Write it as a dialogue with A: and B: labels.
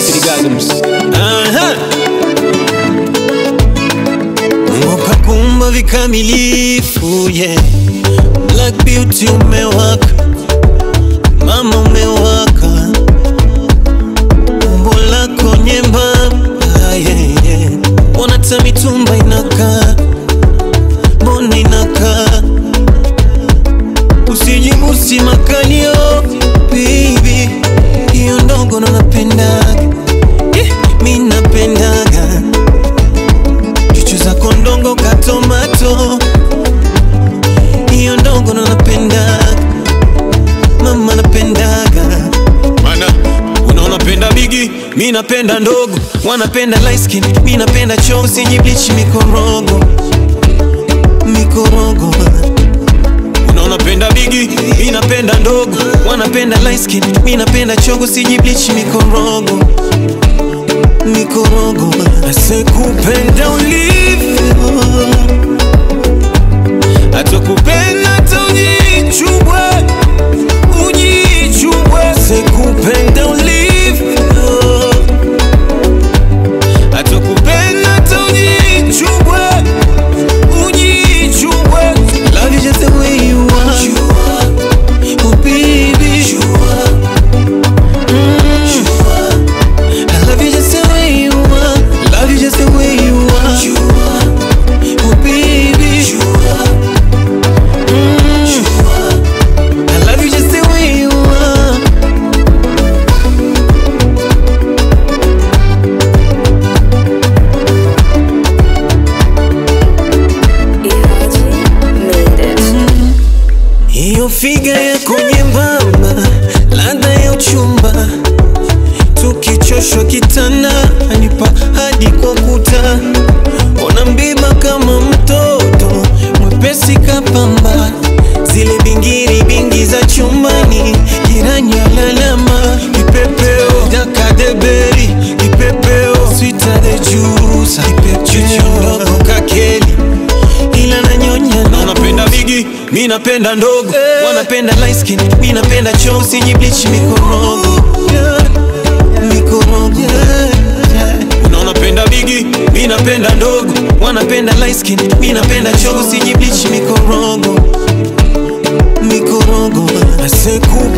A: Gasms.
B: Aha. Mungu kakumba vikamilifu yeah. Black beauty umewaka, mama umewaka, umbo lako nyembamba yeah, yeah. Mbona hata mitumba inakaa, mbona inakaa, usijibusi makalio baby, hiyo ndogo ndo napendaga yeah, mi napendaga chuchu zako ndongo katomato hiyo ndogo ndo napendaga mama napendaga mana unaona penda bigi mi napenda ndogo wanapenda light skin mi napenda choo sijiblichi mikorogo mikorogo unaona penda bigi mi napenda ndogo wanapenda light skin mi napenda chogo sijiblichi mikorogo mikorogo asekupenda ulivyo atakupenda hata ujichubwe ujichubwe sekupenda ulivyo atakupenda hata ujichubwe ujichubwe love you just the way you are oh baby Mm. I love you just the way you are. Love you just the way you are. Oh baby. Mm. I love you just the way you are.
C: Ihaji made it.
B: Hiyo figa yako nyembamba, ladha ya uchumba, tukichoshwa kitanda anipa hadi kwa kuta, ona mbiba kama mtoto mwepesi kapamba, zile bingiri bingi za chumbani, jirani alalama, kipepeo dakadeberi, kipepeo swita the juice, kipepeo ndogo kakeli ila nanyonya na unapenda bigi mi napenda ndogo wanapenda light skin mi napenda choo sijiblichi mikorogo mikorogo unaona penda bigi mi napenda ndogo wanapenda light skin mi napenda choo sijiblichi mikorogo mikorogo asekupa